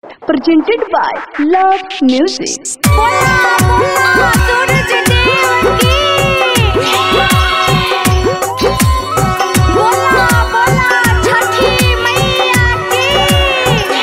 presented by Love Music. बोला बोला सूरज देव की बोला बोला छठी मैया की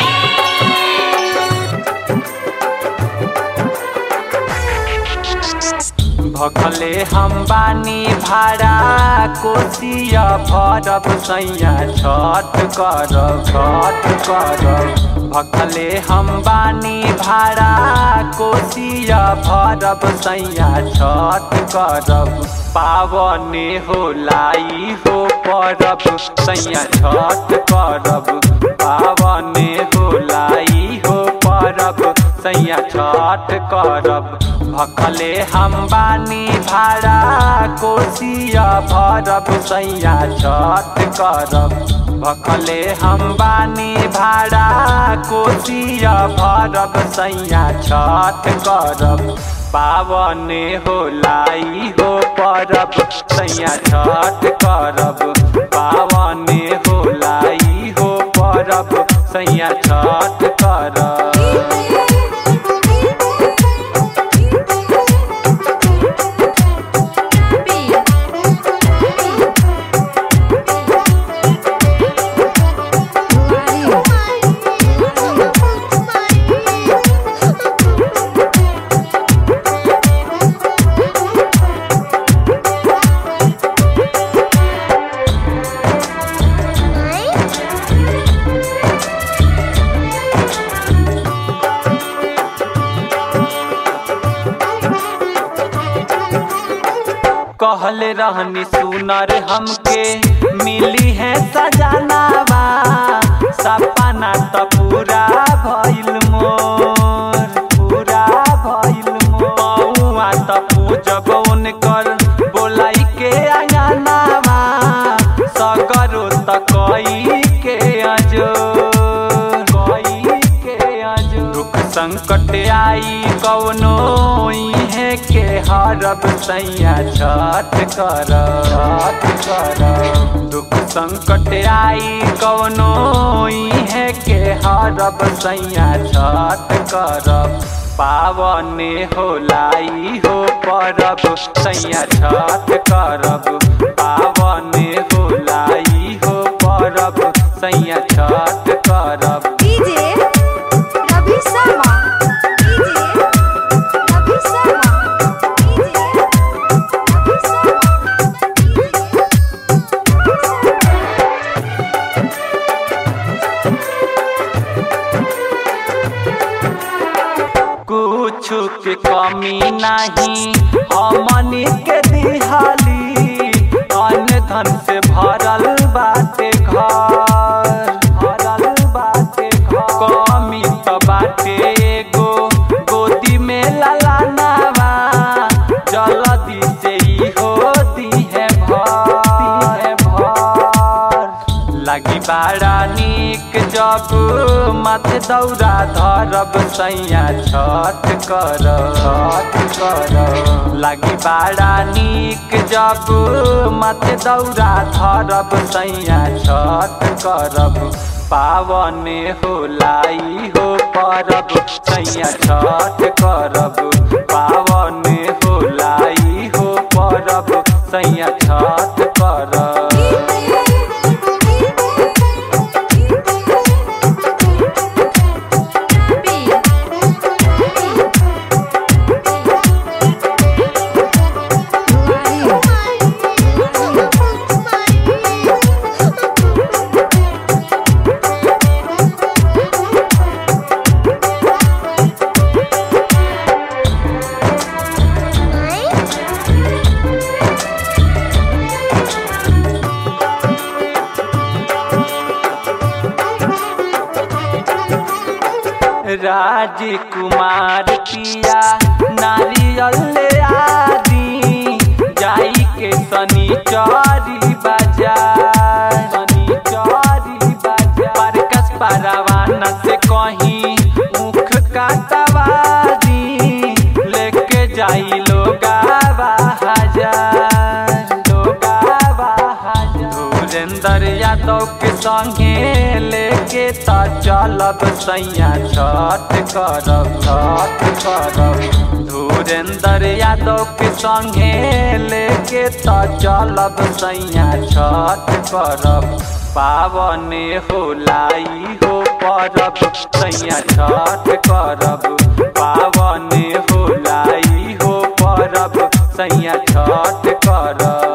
भखले हम बानी भाड़ा कोसिया भरब सैया छठ करब छठ करब भखले हम बानी भाड़ा कोसिया भरब सैया छठ करब पावने हो लाई हो परब सैया छठ करब पावने हो लाई हो परब सैया छठ करब भखले हम बानी भाड़ा कोसिया भरब सैया छठ करब भखले हम बानी भाड़ा कोसिया भरब सैया छठ करब पावने हो लाई हो परब सैया छठ करब पावने हो लाई हो परब सैया छठ करब कहले रहनी सुनर हमके मिली है सजनावा सपना त पूरा भइल मोर पूरा भइल मोर पौआ त पूजब उनकर बोलाई के अंगनावा सगरो त कई के अजो कई के अजो दुख संकट आई कौनो इहे के हरब सैया छठ कर छठ कर दुख संकट आई कौनो इहे के हरब सैया छठ करब पावने हो लाई हो परब सैया छठ करब पावने हो लाई हो परब सैया छठ करब DJ Ravi Sharma DJ Ravi Sharma DJ Ravi Sharma कुछ के कमी नहीं हमनी के दिहाली अन्न धन से भरल बाटे घर भरल बाटे घर कमी तो बाटे एगो गोदी में ललानावा जल्दी से ही हो दी है भर भर लगी बाड़ा नीक जब माथे दौरा धरब सैया छठ कर छठ कर लगी बाड़ा नीक जब माथे दौरा धरब सैया छठ करब पावने हो लाई हो परब सैया छठ करब पावने हो लाई हो परब सैया छठ करब राजकुमार पिया नारियल ले आदि जाई के सनी चौरी बाजार सनी चौरी बाजार परकस परवाना से कहीं मुख काटवादी लेके जाई लोगा हजार लोगा हजार धुरेंद्र यादव के संगे लेके त चलब सैया छठ करब छठ करब धुरेंद्र यादव के संगे लेके त चलब सैया छठ करब पावने होलाई हो परब सैया छठ करब पावने होलाई हो परब सैया छठ करब